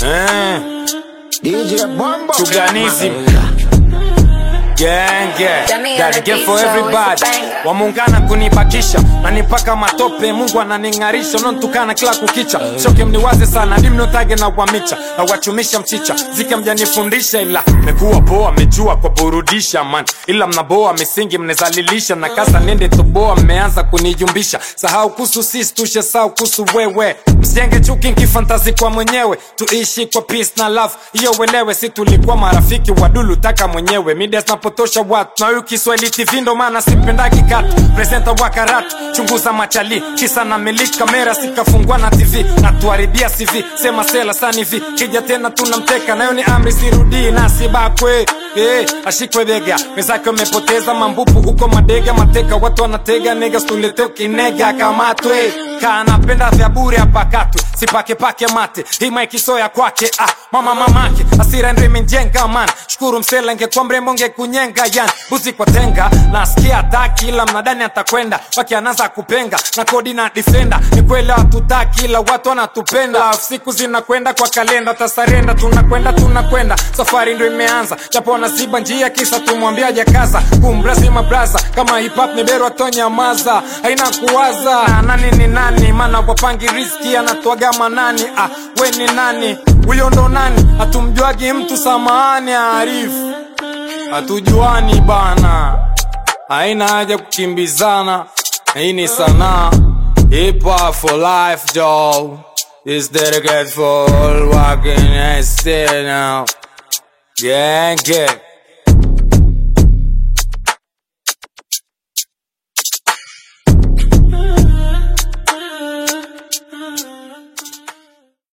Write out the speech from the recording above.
Eh, DJ Bombo Chuganism. Gang, gang. Jamii That again for anatisha, everybody. usipanga. Wamuungana kunibakisha nanipaka matope, Mungu ananing'arisha, unontukana kila kukicha. Choke mniwaze sana, dimnotage na wamicha na wachumisha mchicha, zike mjanifundisha, ila mekuwa poa, mejua kwa burudisha man, ila mnaboa misingi mnezalilisha na kasa nende toboa, mmeanza kunijumbisha. Sahau kuhusu sisi, tushe sahau kuhusu wewe, msijenge chuki nkifantazi kwa mwenyewe, tuishi kwa peace na love, hiyo uelewe, si tulikuwa marafiki wadulu taka mwenyewe, media zinapotosha watu na huyu Kiswahili TV ndo maana sipendagi katu presenta wa karatu, chunguza machali kisa na miliki kamera sikafungwa na TV na tuharibia CV, sema sela sani vi kija tena tunamteka, nayo ni amri sirudii na sibakwe Eh, ashikwe bega wenzake wamepoteza mambupu huko madega mateka watu wanatega nega stulete ukinega kamatwe kanapenda vya bure apakatwe sipake pake mate hima ikisoya kwake ah, mama mamake asira ndo imenjenga man shukuru msela ingekuwa mrembo ngekunyenga yan buzi kwa tenga nasikia ataki ila mnadani atakwenda wakianaza kupenga na kodi na defender ni kweli hatutaki ila watu wanatupenda siku zinakwenda kwa kalenda tasarenda tunakwenda tunakwenda safari ndo imeanza japo wanaziba njia kisa tumwambia jakaza kumrazima braza kama hip hop ni bero atonyamaza haina kuwaza nani ni nani maana wapangi riski anatoaga manani ah, we ni nani huyo ndo nani hatumjuagi mtu samahani arifu hatujuani bana haina haja kukimbizana hii ni sanaa hip hop for life Joe is dedicated for all working and stay now gang gang